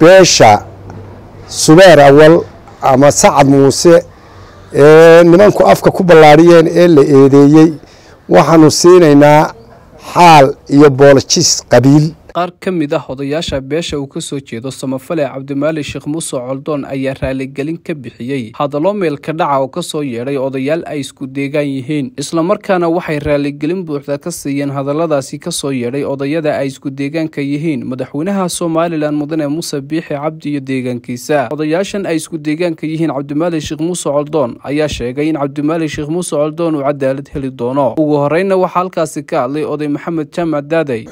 beesha subeer awal ama sacad muuse ee nimanku afka ku ballaadhiyeen ee la eedeeyey waxaanu siinaynaa xaal iyo boolojis qabiil qaar ka mid ah odayaasha beesha uu ka soo jeedo samafale cabdimaali sheekh muuse coldoon ayaa raaligelin ka bixiyey hadallo meelka dhaca oo ka soo yeedhay odayaal ay isku deegaan yihiin islamarkaana waxay raaligelin buuxda ka siiyeen hadalladaasi ka soo yeedhay odayada ay isku deegaanka yihiin madaxweynaha somalilan mudane muuse biixi cabdi iyo deegaankiisa odayaashan ay isku deegaanka yihiin cabdimaali sheekh muuse coldoon ayaa sheegay in cabdimaali sheekh muuse coldoon uu cadaalad heli doono ugu horreynna waxaa halkaasi ka hadlay oday maxamed jaamac daaday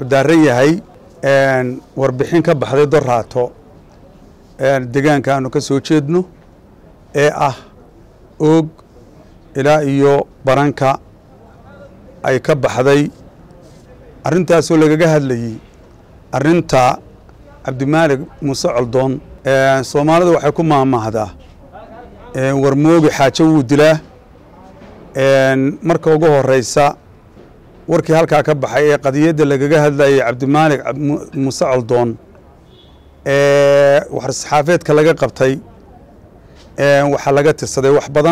warbixin ka baxday doraato deegaanka aanu ka soo jeedno ee ah oog ilaa iyo baranka ay ka baxday arrintaasoo lagaga hadlayey arrinta cabdimaalig muuse coldoon soomaalida waxay ku maahmaahdaa warmoogi xaajo wuu dilaa marka ugu horeysa warkii halkaa ka baxay ee qadiyadda lagaga hadlayay cabdimaalig muuse coldoon ee saxaafeedka laga qabtay waxaa laga tirsaday wax badan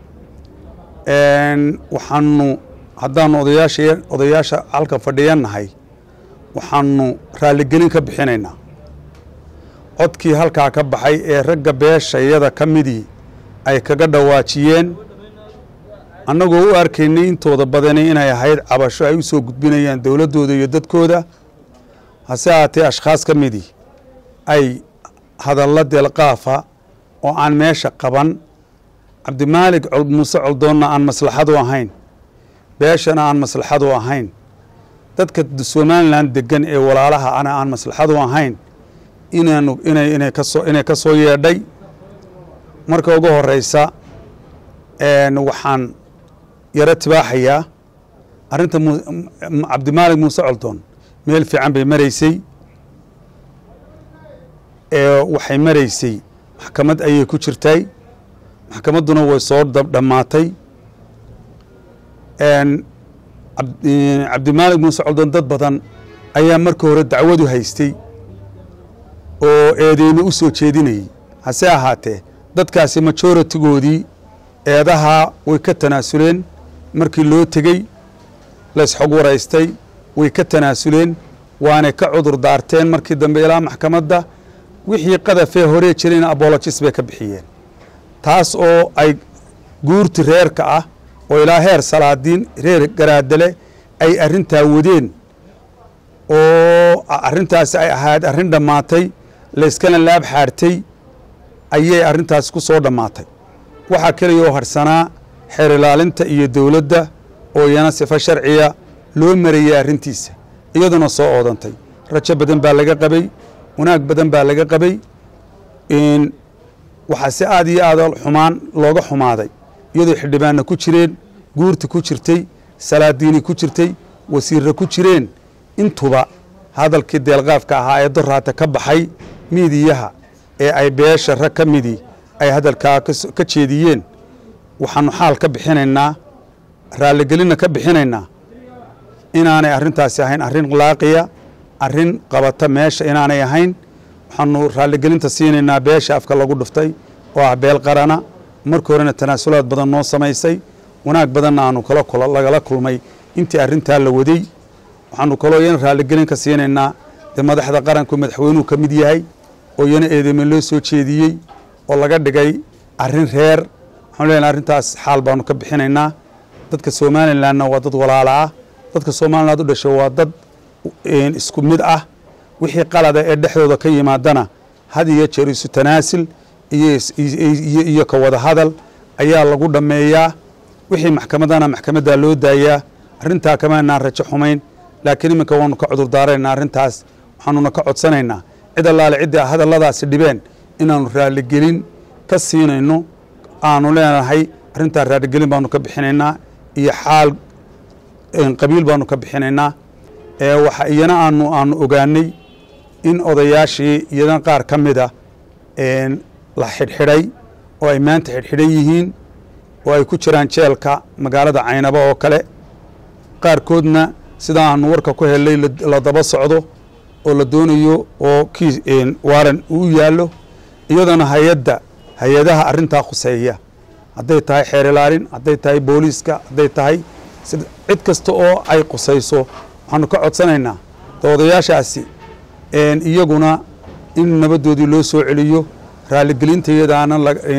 waxaanu haddaanu odayaasha odayaasha halka fadhiyannahay waxaanu raaligelin ka bixinaynaa codkii halkaa ka baxay ee ragga beeshayada ka midii ay kaga dhawaajiyeen annagoo u arkaynay intooda badani inay ahayd cabasho ay u soo gudbinayaan dowladdooda iyo dadkooda hase ahaatee ashkhaas ka midii ay hadalla deelqaafa oo aan meesha qaban cabdimaalig muuse coldoonna aan maslaxadu ahayn beeshana aan maslaxadu ahayn dadka somalilan degan ee walaalaha ana aan maslaxadu ahayn inaanu inay inay kasoo inay ka soo yeedhay marka ugu horeysa waxaan yaro tibaaxayaa arrinta cabdimaalig muuse coldoon meel fiican bay maraysay waxay maraysay maxkamad ayay ku jirtay maxkamadduna way soo dhammaatay cabdimaalig muuse coldoon dad badan ayaa marka hore dacwadu haystay oo eedeymo u soo jeedinayay hase ahaatee dadkaasi majoritigoodii eedahaa way ka tanaasuleen markii loo tegey laysxog waraystay way ka tanaasuleen waanay ka cudur daarteen markii dambe ilaa maxkamadda wixii qadafee horee jirayna abolojis bay ka bixiyeen taas oo ay guurti reerka ah oo ilaa heer salaadiin reer garaadale ay arrintaa wadeen oo arrintaasi ay ahayd arrin dhammaatay layskana laab xaartay ayay arrintaasi ku soo dhammaatay waxaa keliya oo harsanaa xeer ilaalinta iyo dowladda oo iyana sifo sharciya loo marayay arrintiisa iyaduna soo oodantay rajo badan baa laga qabay wanaag badan baa laga qabay waxaa si aad iyo aad xumaan looga xumaaday iyadoo xildhibaanna ku jireen guurti ku jirtay salaadiini ku jirtay wasiirra ku jireen intuba hadalkii deelqaafka ahaa ee doraata ka baxay miidiyaha ee ay beesha rag ka midii ay hadalkaa ka jeediyeen waxaanu xaal ka bixinaynaa raaligelinna ka bixinaynaa inaanay arrintaasi ahayn arrin laaqiya arrin qabata meesha inaanay ahayn waxaanu raaligelinta siinaynaa beesha afka lagu dhuftay oo ah beel qarana markii horena tanaasulaad badan noo samaysay wanaag badanna aanu lagala kulmay intii arrintaa la waday waxaanu kaloo iyana raaligelin ka siinaynaa dee madaxda qaranku madaxweynuhu ka mid yahay oo iyana eedeyme loo soo jeediyey oo laga dhigay arrin reer waxaanu leenahay arrintaas xaal baanu ka bixinaynaa dadka somalilanna waa dad walaala ah dadka somaliland u dhashay waa dad isku mid ah wixii qalada ee dhexdooda ka yimaadana had iyo jeer isu tanaasil iyo ka wada hadal ayaa lagu dhammeeyaa wixii maxkamadana maxkamaddaa loo daayaa arrintaa kamaanaan rajo xumayn laakiin iminka waanu ka cudur daaraynaa arrintaas waxaanuna ka codsanaynaa cid allaale ciddii hadalladaasi dhibeen inaanu raaligelin ka siinayno aanu leenahay arrintaa raaligelin baanu ka bixinaynaa iyo xaal qabiil baanu ka bixinaynaa waxa iyana aanu aanu ogaanay in odayaashii iyana qaar ka mida la xidhxidhay oo ay maanta xidhxidhan yihiin oo ay ku jiraan jeelka magaalada caynabo oo kale qaarkoodna sida aanu warka ku helnay la daba socdo oo la doonayo oo kiis waaran uu yaallo iyadana hay-adda hay-adaha arrintaa khuseeya hadday tahay xeer ilaalin hadday tahay booliiska hadday tahay cid kasta oo ay khusayso waxaanu ka codsanaynaa doodayaashaasi iyaguna in nabadoodii loo soo celiyo raalligelintayadaana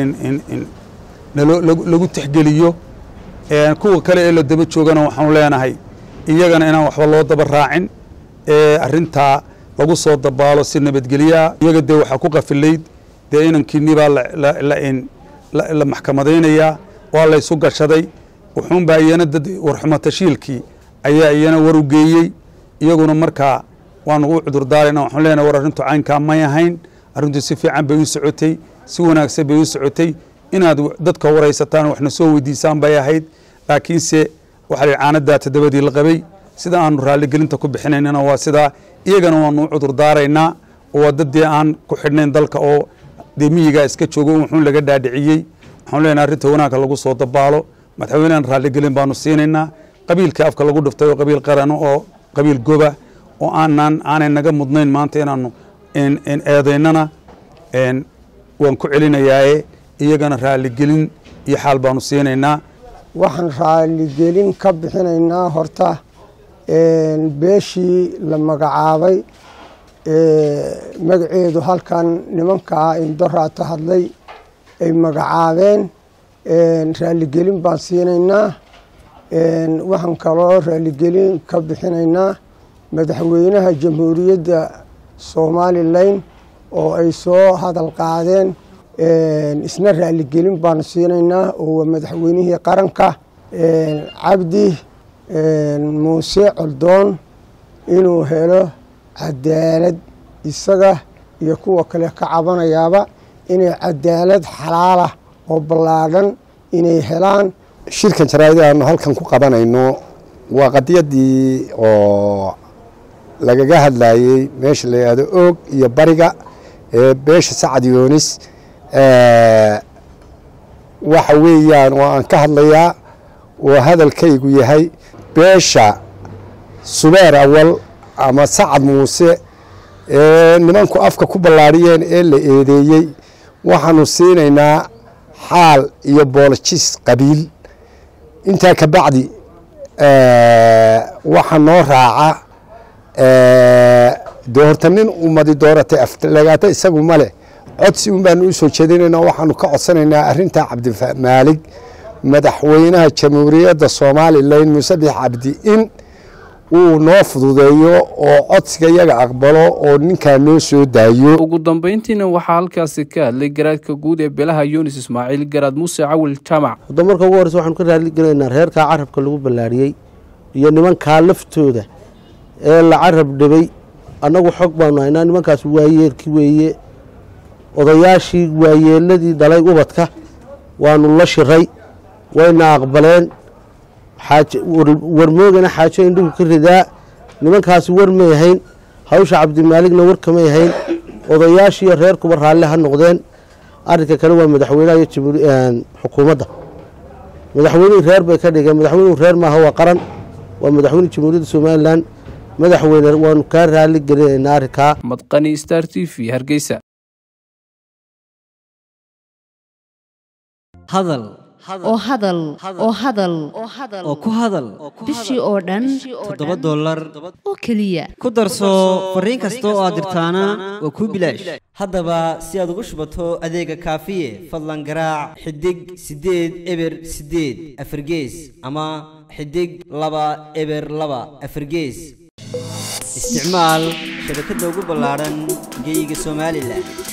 lagu tixgeliyo kuwa kale ee la daba joogana waxaanu leenahay iyagana inaan waxba loo daba raacin arrintaa lagu soo dabaalo si nabadgelyaa iyaga dee waxaa ku qafilayd dee inankiinii baa la maxkamadaynayaa waa laysu gashaday wuxuunbaa iyana dad warxumatashiilkii ayaa iyana war u geeyey iyaguna markaa waanu u cudurdaarayna waxaan leenahay war arrintu caynkaa may ahayn arrintu si fiican bay u socotay si wanaagsan bay u socotay inaad dadka waraysataan waxna soo weydiisaan bay ahayd laakiinse waxaa la caanadaa toddobadii la qabay sida aanu raalligelinta ku bixinaynana waa sidaa iyagana waanu u cudurdaaraynaa oo waa dad dee aan ku xidhnayn dalka oo dee miyigaa iska joogo wuxuun laga dhaadhiciyey waxaanu leenahay arrinta wanaagka lagu soo dabaalo madaxweynehan raalligelin baanu siinaynaa qabiilkii afka lagu dhiftay oo qabiil qarano oo qabiil goba oo aanan aanay naga mudnayn maanta inaanu eedaynana waan ku celinayaaye iyagana raalligelin iyo xaal baanu siinaynaa waxaan raalligelin ka bixinaynaa horta beeshii la magacaabay magaceedu halkan nimankaa indoraato hadlay ay magacaabeen raalligelin baan siinaynaa waxaan kaloo raalligelin ka bixinaynaa madaxweynaha jamhuuriyadda somalilan oo ay soo hadal qaadeen isna raalligelin baanu siinaynaa oo waa madaxweynihii qaranka cabdi muuse coldoon inuu helo cadaalad isaga iyo kuwa kale ka cabanayaaba inay cadaalad xalaalah oo ballaadhan inay helaan shirkan jaraa'ida aanu halkan ku qabanayno waa qadiyaddii oo lagaga hadlayey meesha la yidhaahdo oog iyo bariga ee beesha sacad yoonis waxa weeyaan oo aan ka hadlayaa oo hadalkaygu yahay beesha subeer awal ama sacad muuse ee nimanku afka ku ballaadhiyeen ee la eedeeyey waxaanu siinaynaa xaal iyo boolojis qabiil intaa ka bacdi waxa noo raaca dee horta nin ummadi dooratay aflagaata isagu ma leh codsi un baanu u soo jeedinaynaa waxaanu ka codsanaynaa arrintaa cabdimaalig madaxweynaha jamhuuriyadda somalilan musabix cabdi in uu noo fududeeyo oo codsiga iyaga aqbalo oo ninkaa noo soo daayo ugu dambeyntiina waxaa halkaasi ka hadlay garaadka guud ee beelaha yunis ismaaciil garaad muuse cawil jaamac hadda marka ugu horreysa waxaanu ka raalligelaynaa reerkaa carabka lagu ballaadhiyey iyo nimankaa laftooda ee la carab dhibay annagu xog baanu haynaa nimankaas waayeelki weeye odayaashii waayeeladii dhalay ubadka waanu la shiray wayna aqbaleen warmoogana xaajo indhigu ka ridaa nimankaasi war may ahayn hawsha cabdimaaligna war kamay ahayn odayaashiiyo reerkuba raalli ha noqdeen arinka kale waa madaxweynaha iyo xukuumadda madaxweynihii reer bay ka dhigeen madaxweynuhu reer maaha waa qaran waa madaxweyne jamhuuriyadda somalilan madaxweyne waanu kaa raalli gelinaynaa arrinkaa madqani star t v hargeysa hadal oo hadal oo hadal oo ku hadal bishii oo dhan toddoba dollar oo keliya ku darso fariin kasta oo aad dirtaana waa kuu bilaash haddaba si aad ugu shubato adeega kaafiye fadlan garaac xidig siddeed eber siddeed afargees ama xidig laba eber laba afargees isticmaal shabakadda ugu ballaadhan geyga somalilan